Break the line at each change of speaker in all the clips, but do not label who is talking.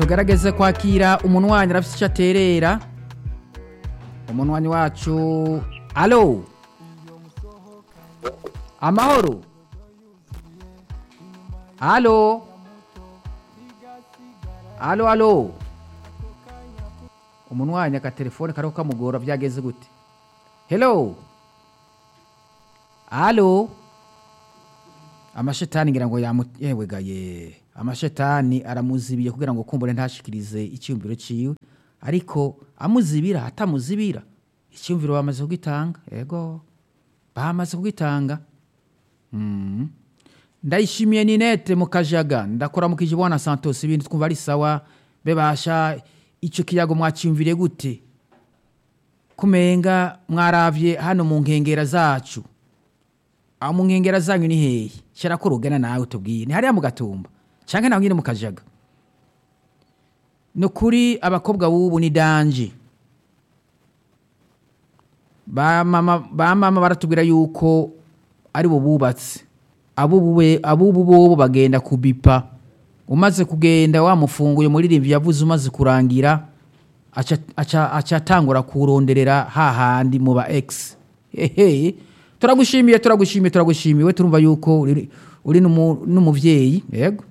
tugerageze kwakira umunwanyi arafite icyo aterera umunwanyi wacu alo amahoro alo alo alo umunwanyi akatelefone kariho kamugora byageze gute hello alo amashetani ngira ngo yamu yewe gaye amashetani aramuzibiye kugira ngo kumbure ntashikirize icyumviro ciwe ariko amuzibira atamuzibira icyumviro bamaze kugitanga yego bamaze kugitanga mm. ndayishimiye ninete mu kajaga ndakora mu kijibwana santos ibintu twumva ari sawa bebasha ico kiyago mwacyumvire gute kumenga mwaravye hano mu nkengera zacu aho mu nkengera zanyu ni hehe shira ko rugana nawe tubwiye ni hariya mu gatumba canke naho nyine mu kajaga ni ukuri abakobwa b'ubu ni danje ba mama ba mama baratubwira yuko ari bo bubatse abubu bobo bagenda kubipa umaze kugenda wamufunguye muririmbyi yavuze umaze kurangira aca atangura kuronderera hahandi mu ba egisi hehe turagushimiye turagushimiye turagushimiye turumva yuko uri n'umubyeyi yego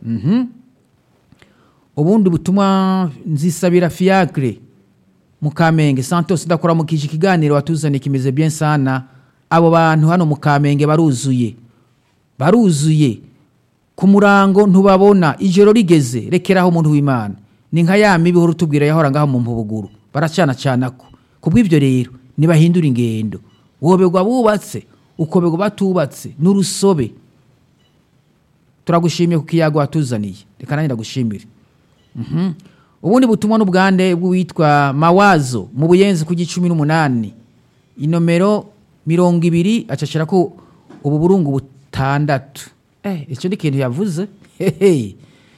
ubundi butumwa nzisabira fiyakire mu kamenge santos udakora mu kije ikiganiro watuzaniye kimeze bien sana abo bantu hano mu kamenge baruzuye baruzuye ku murango ntubabona ijoro rigeze rekeraho umuntu w'imana ni nka ya mibi uhora utubwira yahora ngaho mu mpubuguru baracana cana ko kubw'ibyo rero ntibahindura ingendo woberwa bubatse ukoberwa batubatse n'urusobe turagushimiye ku kiyago watuzaniye reka nanjye ndagushimire ubundi butumwa n'ubwande bw'uwitwa mawazo mu buyenzi ku gicumi n'umunani inomero mirongo ibiri acashira ko ubu burungu butandatu eh icyo ni ikintu yavuze hehe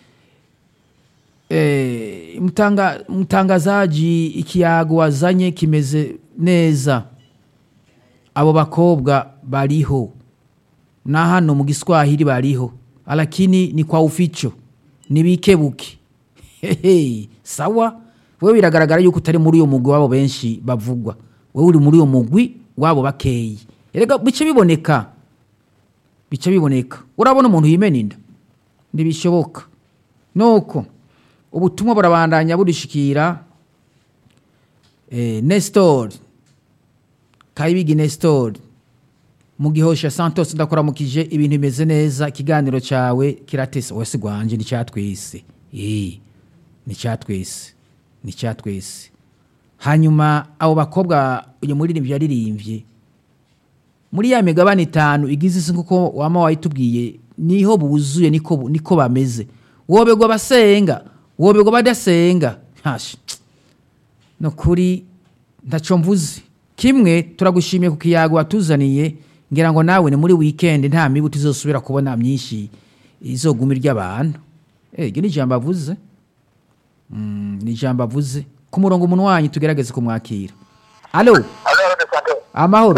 eh mutanga mutangazaji ikiyago wazanye kimeze neza abo bakobwa bariho na hano mu giswahili bariho alakini ni kwa uficho nibikebuke hehe sawa wewe biragaragara yuko utari muri uyo mugwi wabo benshi bavugwa wewe uri muri uyo mugwi wabo bakeyi erega bice biboneka bice biboneka urabona umuntu yimena inda ntibishoboka nuko ubutumwa burabandanya burishikira eh, nestor kayibigi nestor mu gihosha santos ndakuramukije ibintu bimeze neza ikiganiro cyawe kiratese wese gwanje ni cyatwese eh ni cyatwese ni cyatwese hanyuma abo bakobwa uyu muririmbyi yaririmbye muri ya migabane itanu igize isi nkuko wama wayitubwiye niho buzuye niko niko bameze wobegwa basenga wobegwa badasenga hashi no kuri ndaco mvuze kimwe turagushimiye ku kiyago watuzaniye ngira ngo nawe ni muri weekend nta mibu tuzosubira kubona myinshi izoguma iry'abantu eh iryo ni ijambo avuze mm, ni ijambo avuze ku murongo umuntu wanyu tugerageze kumwakira alo amahoro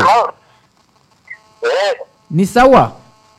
ni sawa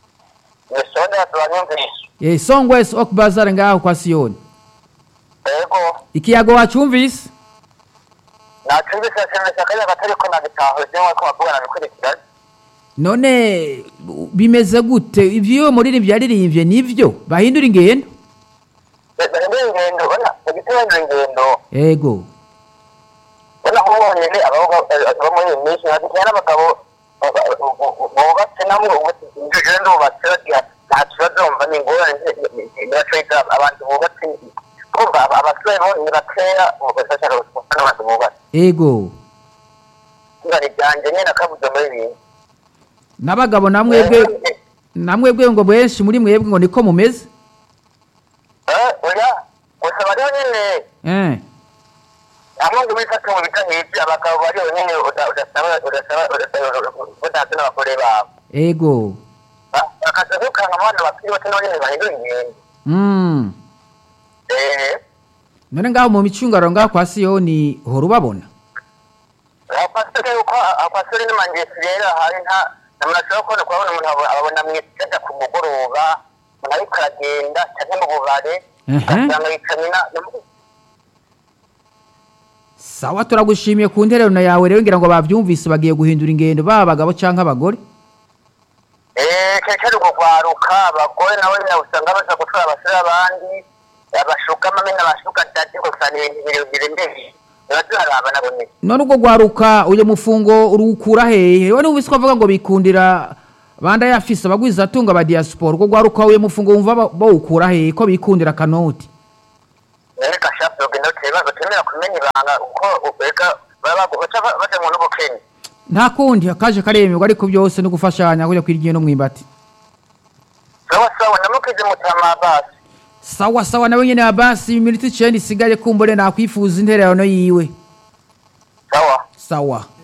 eh songwes ok bazar ngaho kwa sioni
Ego,
ikiyago wacumvise
nacumbise cyane cyane gatari ko nagitaho byo ko bakubana bikurikira.
none bimeze gute ivyo muririmbyi yaririmbye nivyo bahindura ingendo
Ndi ingendo, ona, igitero ingendo.
ego
Ona nk'umwonye abahungu abo muri iyi minsi hagati n'abagabo bubatse namwe ububatse ibyo ndubatse bagira nta kibazo mva ni ingorane ntibashobora abantu bubatse kumva abasore bo ni bakeya bafasha abantu bubatse
ego
ibari ryanjye nyine akabuze muri ibi
n'abagabo namwebwe namwebwe ngo benshi muri mwebwe ngo niko mumeze
oya gusa bariho nyine
eh
hamwe ngo bifate mu bitahije abagabo bariho nyine udasaba udasaba udahatse n'abagore babo
ego
akaza dukanga abana bakiri bato nabo nyine bahindura ingendo
mm.
eee
none ngaho mu micungaro ngaho kwa siyoni hora ubabona
akwasore yuko akwasore n'amangesi rero hari nta namurashobora kubona kubabona umuntu abo- ababona mu isenda ku mugoroba umuntu ariko aragenda cyangwa mu bubare
Ehe.
ugasanga yicaye na-
sawa turagushimiye ku ntererano yawe rero ngira ngo bavyumvise bagiye guhindura ingendo baba abagabo canke abagore
Eh, keke ari kugwaruka abagore nabo nyine usanga baza gutwara abasore abandi abashuka amamena abashuka dati gusa ni ibintu birebire mbere ntibazaraba nabo nyine
none ubwo gwaruka uyo mufungo urukura hehe we numvise ko avuga ngo bikundira banda yafise abagwiza atunga ba diaspora ubwo gwaruka uyo mufungo wumva ba- bawukura hehe ko bikundira kanoti
none gashapu rugendo tubibazo temera kumenya ibanga uko ubega baba baca baja mu n'ubukene
nta kundi akaje karemerwa ariko byose no gufashanya kujya kwirya no mwimbati
sawa sawa namukize mutama basi
sawa sawa nawe nyene abasi iminota icenda isigaye kumbure nakwifuza intererano yiwe
sawa
sawa